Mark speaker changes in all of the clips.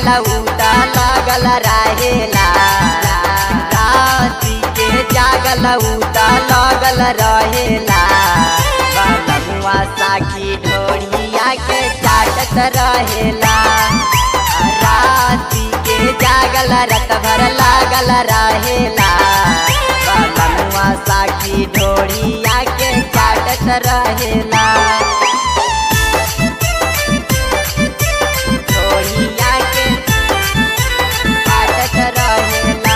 Speaker 1: जागल उता लगल रहेला राती के जागल उता लगल रहेला बलमुआ साखी ढोरिया के चाटत रहेला राती के जागल रत भर लागल रहेला बलमुआ साखी ढोरिया के चाटत रहेला ढोरिया के चाटत रहेला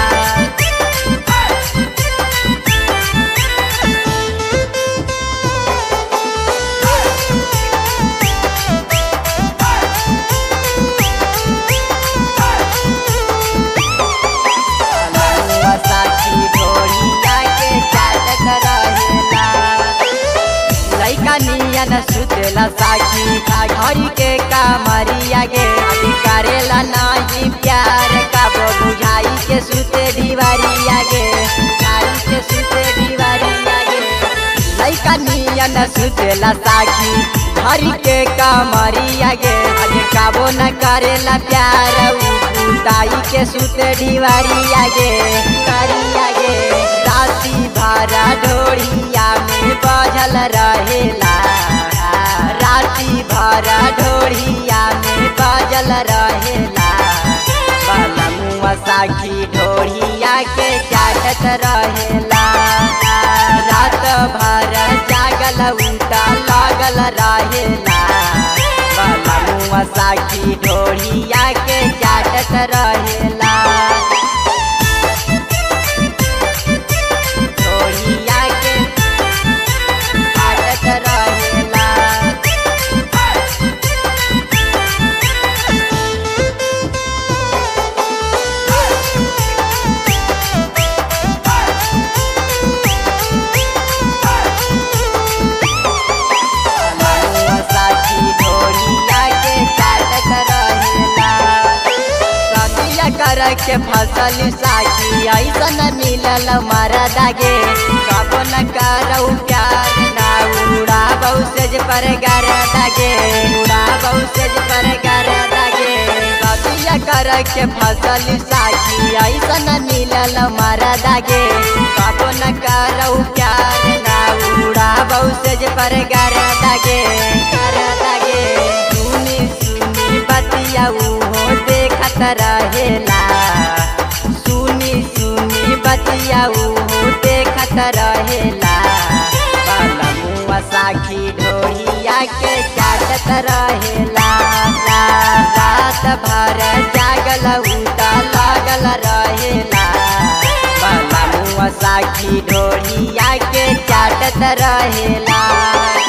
Speaker 1: बलमुआ साखी ढोरिया के चाटत रहेला लैका नियन सुतेला साखी घड़ी के कामरिया गे अभी करेला नाही प्यार कबो बुझाई के सुते दीवारिया गे बुझाई के सुते दीवारिया गे लैका नियन सुतेला साखी घड़ी के कामरिया गे अभी कबो न करेला प्यार उ बुताई के सुते दीवारिया गे दीवारिया गे राती भरा ढोरिया में बजल रहेला राती भरा ढोरिया में बजल रहेला बलमुआ साखी ढोरिया के चाटत रहेला रात भर जागल उता लागल रहेला बलमुआ साखी ढोरिया के चाटत रहेला ढोरिया के चाटत रहेला बलमुआ साखी ढोरिया के चाटत रहेला सदिया कर के फसल साखी ऐसन मिलल मरदा गे कब न करौ प्यार ना उड़ा बहुसेज पर गर दागे उड़ा बहुसेज पर गर दागे सदिया कर के फसल साखी ऐसन मिलल मरदा गे कब न करौ प्यार ना उड़ा बहुसेज पर गर दागे गर दागे सुनी सुनी बतिया उहो देखत रहेला सुनी सुनी बतिया उहो देखत रहेला बलमुआ साखी ढोरिया के चाटत रहेला रात भर जागल उता लागल रहेला बलमुआ साखी ढोरिया के चाटत रहेला